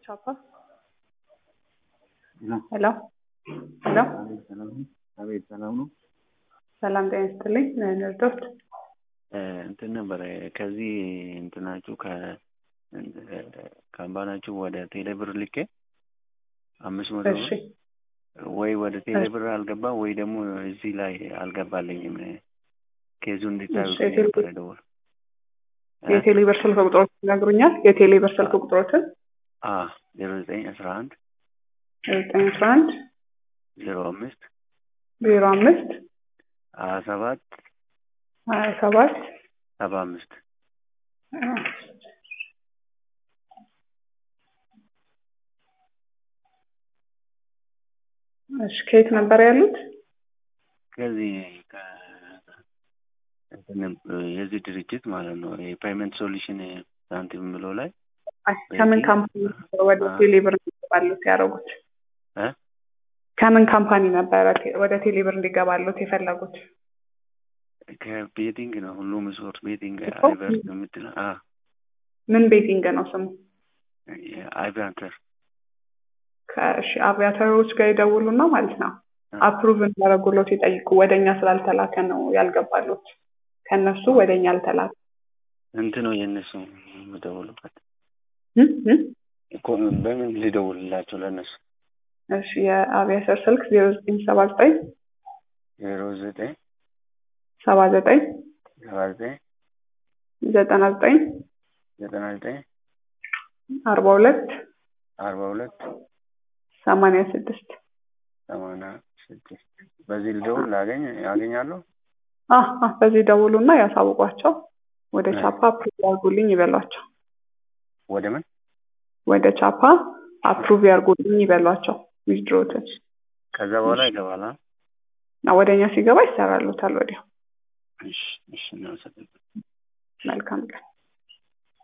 ቻፓ ሄሎ ሄሎ አቤት ሰላም ነው። ሰላም ጤና ይስጥልኝ። ንርዶት እንትን ነበረ ከዚህ እንትናችሁ ካምፓናችሁ ወደ ቴሌብር ልኬ አምስት መቶ እሺ ብር ወይ ወደ ቴሌብር አልገባ ወይ ደግሞ እዚህ ላይ አልገባልኝም። ኬዙ እንዲታዩ እሺ፣ የቴሌ- ነበረ ደውል የቴሌ ብር ስልክ ቁጥሮት ይነግሩኛል? የቴሌ ብር ስልክ ቁጥሮትን ዜሮ ዘጠኝ አስራ አንድ ዘጠኝ አስራ አንድ ዜሮ አምስት ዜሮ አምስት ሀያ ሰባት ሀያ ሰባት ሰባ አምስት እሺ ከየት ነበር ያሉት? ከዚህ ከ- እንትን የዚህ ድርጅት ማለት ነው የፔይመንት ሶሉሽን ሳንቲም ብሎ ላይ አይ ከምን ካምፓኒ ነበር ወደ አ- ቴሌ ብር እንዲገባሉት ያደረጉት? እ? ከምን ካምፓኒ ነበረ ቴ- ወደ ቴሌ ብር እንዲገባሉት የፈለጉት? ከቤቲንግ ነው ሁሉም ስፖርት ቤቲንግ እኮ አይቨርት የምትለው አ ምን ቤቲንግ ነው ስሙ? አይቨርተር ከእሺ አቪያተሮች ጋር ይደውሉና ማለት ነው አፕሩቭ እንዳደረጉሎት ይጠይቁ። ወደኛ ስላልተላከ ነው ያልገባሉት። ከነሱ ወደኛ አልተላከ እንት ነው የእነሱ የምደውሉበት እም? እም? እኮ በምን ሊደውልላቸው ለእነሱ እሺ የአቪያተር ስልክ ዜሮ ዘጠኝ ሰባ ዘጠኝ ዜሮ ዘጠኝ ሰባ ዘጠኝ ሰባ ዘጠኝ ዘጠና ዘጠኝ ዘጠና ዘጠኝ አርባ ሁለት አርባ ሁለት ሰማንያ ስድስት ሰማንያ ስድስት በዚህ ልደውል ላገኝ ያገኛለሁ አ አ በዚህ ደውሉና ያሳውቋቸው። ወደ ቻፓ አፕሩቭ ያርጉልኝ ይበሏቸው። ወደ ምን ወደ ቻፓ አፕሩቭ ያርጉልኝ ይበሏቸው። ዊዝድሮትን ከዛ በኋላ ይገባል አ? ወደ እኛ ሲገባ ይሰራሉታል ወዲያው። እሺ እሺ እናመሰግናለን መልካም ቀን።